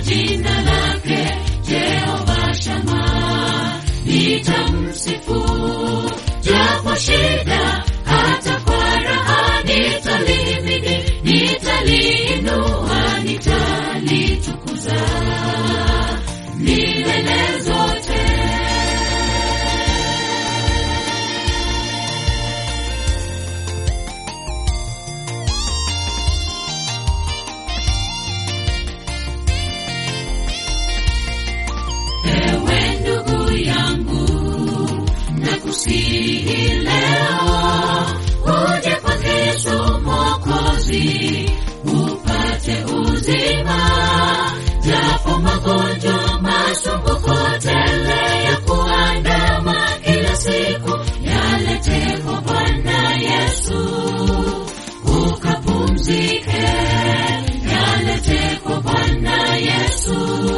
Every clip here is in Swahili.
jina lake Jehova Shama, nitamsifu japo shida, hata kwa raha nitalihimidi, nitaliinua, nitalitukuza milele zote. Ewe ndugu yangu, nakusihi leo uje kwake Yesu Mwokozi upate uzima, japo magonjwa masumbuko tele ya kuandama kila siku yalete kwa Bwana Yesu ukapumzike, yalete kwa Bwana Yesu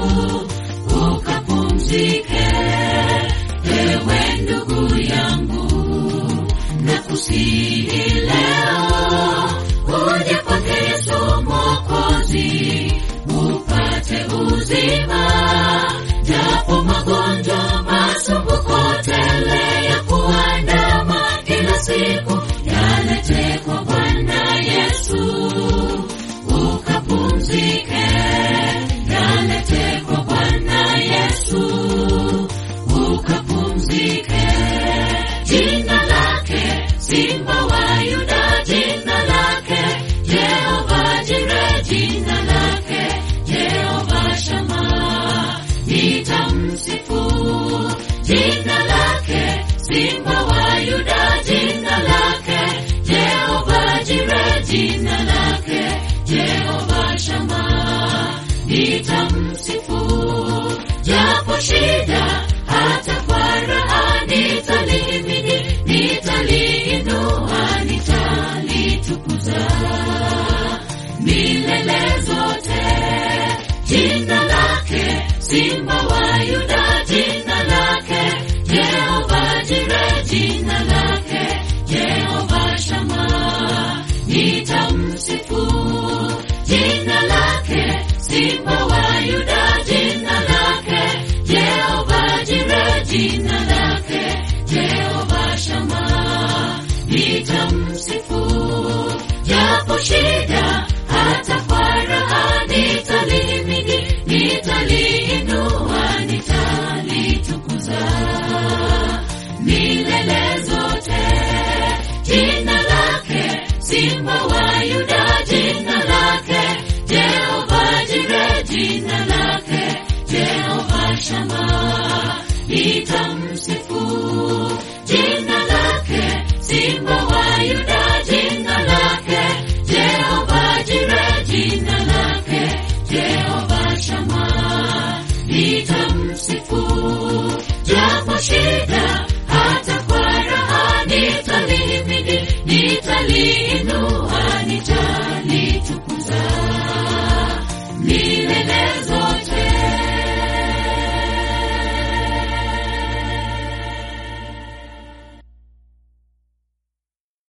ukapumzike. Ewe ndugu yangu, nakusihi leo uje kwake Yesu Mwokozi upate uzima, japo magonjwa masumbuko tele ya kuandama kila siku yalete kwa Bwana Yesu ukapumzike, yalete kwa Bwana Yesu ukapumzike. Jina lake Simba wa Yuda, jina lake Jehova Jire, jina lake Jehova Shama, nitamsifu jina lake Simba wa Yuda, jina lake Jehova Jire, jina lake Jehova Shama, nitamsifu japo shida, hata kwa raha nitalihimidi, nitaliinua, nitalitukuza milele zote. Jina lake Simba wa Yuda, jina lake Jehova Jire, jina lake Jehova Shama, nitamsifu jina lake Simba wa Yuda, jina lake Jehova Jire, jina lake Jehova Shama, nitamsifu japo shida, hata kwa raha nitalihimidi, nitaliinua, nitalitukuza milele zote. Jina lake Simba wa Yuda, jina lake Jehova Jire, jina lake Jehova Shama, nitamsifu